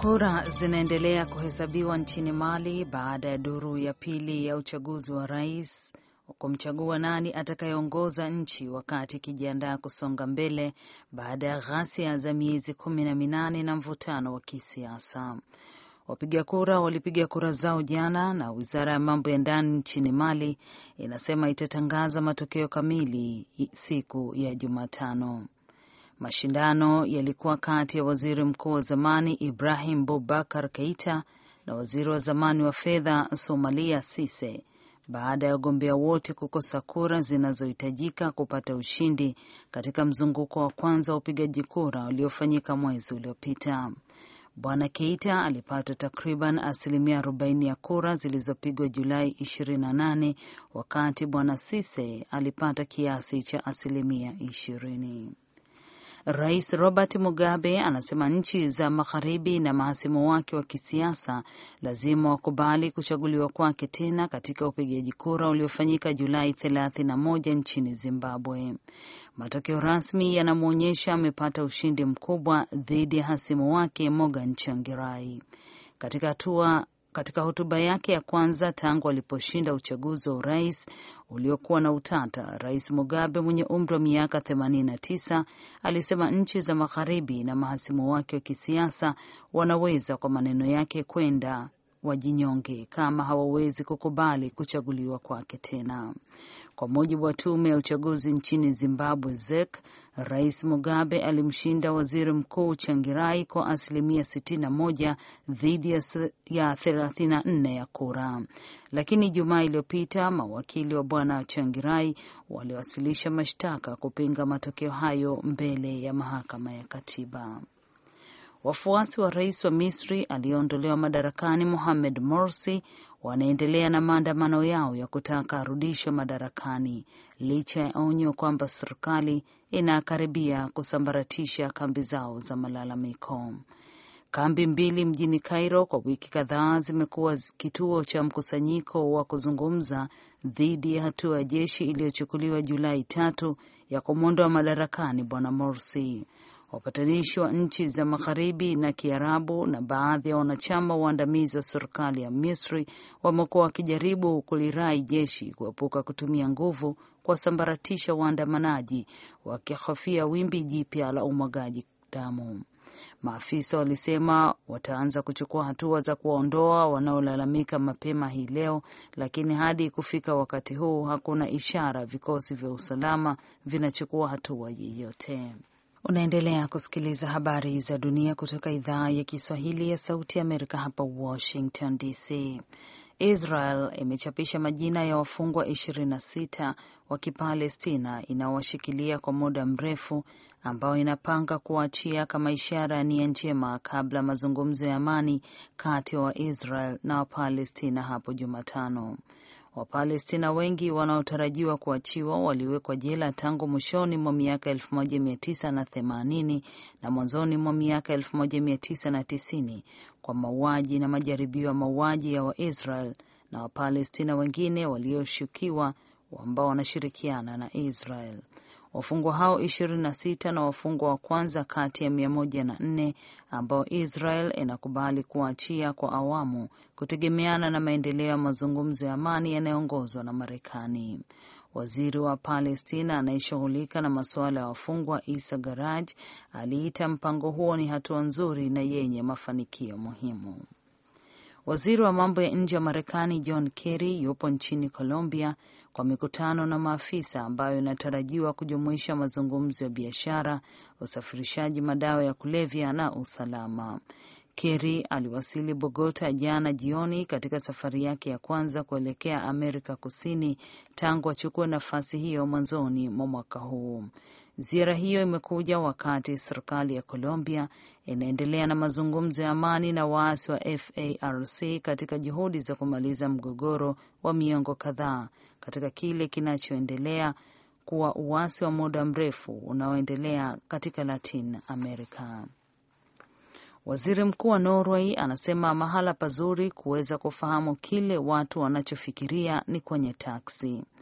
Kura zinaendelea kuhesabiwa nchini Mali baada ya duru ya pili ya uchaguzi wa rais kumchagua nani atakayeongoza nchi wakati ikijiandaa kusonga mbele baada ya ghasia za miezi kumi na minane na mvutano wa kisiasa. Wapiga kura walipiga kura zao jana na wizara ya mambo ya ndani nchini Mali inasema itatangaza matokeo kamili siku ya Jumatano. Mashindano yalikuwa kati ya waziri mkuu wa zamani Ibrahim Boubacar Keita na waziri wa zamani wa fedha Somalia Cisse baada ya wagombea wote kukosa kura zinazohitajika kupata ushindi katika mzunguko wa kwanza wa upigaji kura uliofanyika mwezi uliopita. Bwana Keita alipata takriban asilimia 40 ya kura zilizopigwa Julai 28 wakati bwana Cisse alipata kiasi cha asilimia 20. Rais Robert Mugabe anasema nchi za magharibi na mahasimu wake wa kisiasa lazima wakubali kuchaguliwa kwake tena katika upigaji kura uliofanyika Julai 31 nchini Zimbabwe. Matokeo rasmi yanamwonyesha amepata ushindi mkubwa dhidi ya hasimu wake Morgan Changirai. Katika hatua katika hotuba yake ya kwanza tangu aliposhinda uchaguzi wa urais uliokuwa na utata, Rais Mugabe mwenye umri wa miaka 89 alisema nchi za magharibi na mahasimu wake wa kisiasa wanaweza, kwa maneno yake, kwenda wajinyonge kama hawawezi kukubali kuchaguliwa kwake tena. Kwa mujibu wa tume ya uchaguzi nchini Zimbabwe, ZEC, Rais Mugabe alimshinda waziri mkuu Changirai kwa asilimia 61 dhidi ya 34 ya kura. Lakini Jumaa iliyopita mawakili wa bwana Changirai waliwasilisha mashtaka kupinga matokeo hayo mbele ya mahakama ya katiba. Wafuasi wa rais wa Misri aliyeondolewa madarakani Mohamed Morsi wanaendelea na maandamano yao ya kutaka arudishwe madarakani licha ya onyo kwamba serikali inakaribia kusambaratisha kambi zao za malalamiko. Kambi mbili mjini Cairo kwa wiki kadhaa zimekuwa kituo cha mkusanyiko wa kuzungumza dhidi ya hatua ya jeshi iliyochukuliwa Julai tatu ya kumwondoa madarakani bwana Morsi. Wapatanishi wa nchi za magharibi na Kiarabu na baadhi ya wanachama waandamizi wa serikali ya Misri wamekuwa wakijaribu kulirai jeshi kuepuka kutumia nguvu kuwasambaratisha waandamanaji, wakihofia wimbi jipya la umwagaji damu. Maafisa walisema wataanza kuchukua hatua za kuwaondoa wanaolalamika mapema hii leo, lakini hadi kufika wakati huu hakuna ishara vikosi vya usalama vinachukua hatua yeyote. Unaendelea kusikiliza habari za dunia kutoka idhaa ya Kiswahili ya Sauti ya Amerika hapa Washington DC. Israel imechapisha majina ya wafungwa 26 wa Kipalestina inaowashikilia kwa muda mrefu ambao inapanga kuwaachia kama ishara ya nia njema kabla mazungumzo ya amani kati ya wa Waisrael na Wapalestina hapo Jumatano. Wapalestina wengi wanaotarajiwa kuachiwa waliwekwa jela tangu mwishoni mwa miaka 1980 na mwanzoni mwa miaka 1990 kwa mauaji na majaribio ya mauaji ya Waisrael na Wapalestina wengine walioshukiwa ambao wanashirikiana na Israel. Wafungwa hao 26 na wafungwa wa kwanza kati ya 104 ambao Israel inakubali kuachia kwa awamu kutegemeana na maendeleo ya mazungumzo ya amani yanayoongozwa na Marekani. Waziri wa Palestina anayeshughulika na masuala ya wafungwa Isa Garaj aliita mpango huo ni hatua nzuri na yenye mafanikio muhimu. Waziri wa mambo ya nje wa Marekani John Kerry yupo nchini Colombia kwa mikutano na maafisa ambayo inatarajiwa kujumuisha mazungumzo ya biashara, usafirishaji madawa ya kulevya na usalama. Kerry aliwasili Bogota jana jioni katika safari yake ya kwanza kuelekea Amerika Kusini tangu achukue nafasi hiyo mwanzoni mwa mwaka huu. Ziara hiyo imekuja wakati serikali ya Colombia inaendelea na mazungumzo ya amani na waasi wa FARC katika juhudi za kumaliza mgogoro wa miongo kadhaa katika kile kinachoendelea kuwa uasi wa muda mrefu unaoendelea katika Latin America. Waziri Mkuu wa Norway anasema mahala pazuri kuweza kufahamu kile watu wanachofikiria ni kwenye taksi.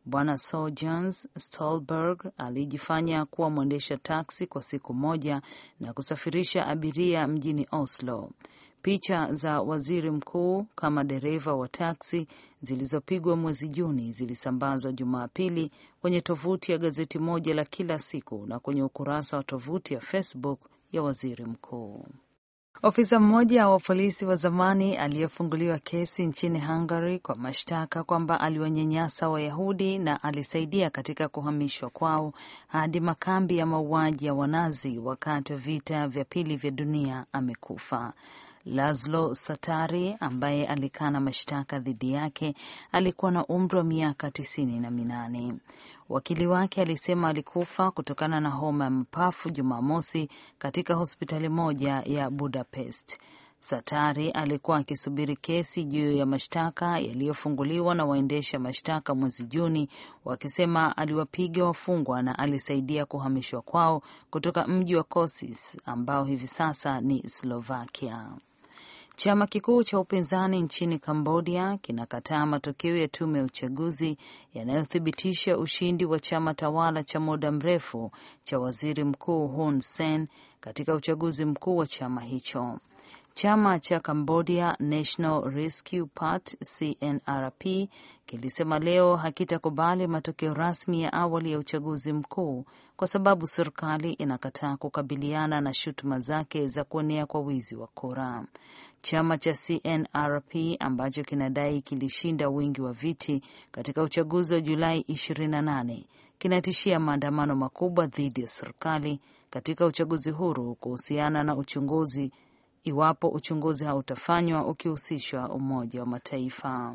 Bwana Sojourns Stolberg alijifanya kuwa mwendesha taksi kwa siku moja na kusafirisha abiria mjini Oslo. Picha za waziri mkuu kama dereva wa taksi zilizopigwa mwezi Juni zilisambazwa Jumapili kwenye tovuti ya gazeti moja la kila siku na kwenye ukurasa wa tovuti ya Facebook ya waziri mkuu. Ofisa mmoja wa polisi wa zamani aliyefunguliwa kesi nchini Hungary kwa mashtaka kwamba aliwanyanyasa Wayahudi na alisaidia katika kuhamishwa kwao hadi makambi ya mauaji ya Wanazi wakati wa vita vya pili vya dunia amekufa. Laszlo Satari ambaye alikana mashtaka dhidi yake alikuwa na umri wa miaka tisini na minane. Wakili wake alisema alikufa kutokana na homa ya mapafu Jumamosi katika hospitali moja ya Budapest. Satari alikuwa akisubiri kesi juu ya mashtaka yaliyofunguliwa na waendesha mashtaka mwezi Juni, wakisema aliwapiga wafungwa na alisaidia kuhamishwa kwao kutoka mji wa Kosis ambao hivi sasa ni Slovakia. Chama kikuu cha upinzani nchini Kambodia kinakataa matokeo ya tume ya uchaguzi yanayothibitisha ushindi wa chama tawala cha muda mrefu cha waziri mkuu Hun Sen katika uchaguzi mkuu wa chama hicho. Chama cha Cambodia National Rescue Party CNRP kilisema leo hakitakubali matokeo rasmi ya awali ya uchaguzi mkuu kwa sababu serikali inakataa kukabiliana na shutuma zake za kuonea kwa wizi wa kura. Chama cha CNRP ambacho kinadai kilishinda wingi wa viti katika uchaguzi wa Julai 28 kinatishia maandamano makubwa dhidi ya serikali katika uchaguzi huru kuhusiana na uchunguzi iwapo uchunguzi hautafanywa ukihusishwa Umoja wa Mataifa.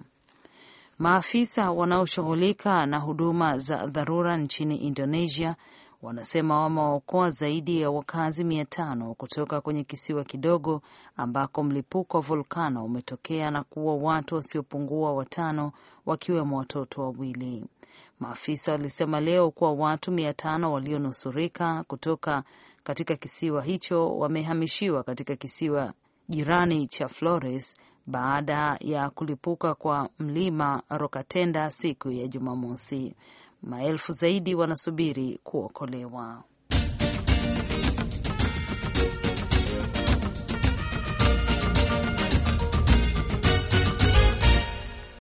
Maafisa wanaoshughulika na huduma za dharura nchini Indonesia wanasema wamewaokoa zaidi ya wakazi mia tano kutoka kwenye kisiwa kidogo ambako mlipuko wa volkano umetokea na kuua watu wasiopungua watano wakiwemo watoto wawili. Maafisa walisema leo kuwa watu mia tano walionusurika kutoka katika kisiwa hicho wamehamishiwa katika kisiwa jirani cha Flores baada ya kulipuka kwa mlima Rokatenda siku ya Jumamosi. Maelfu zaidi wanasubiri kuokolewa.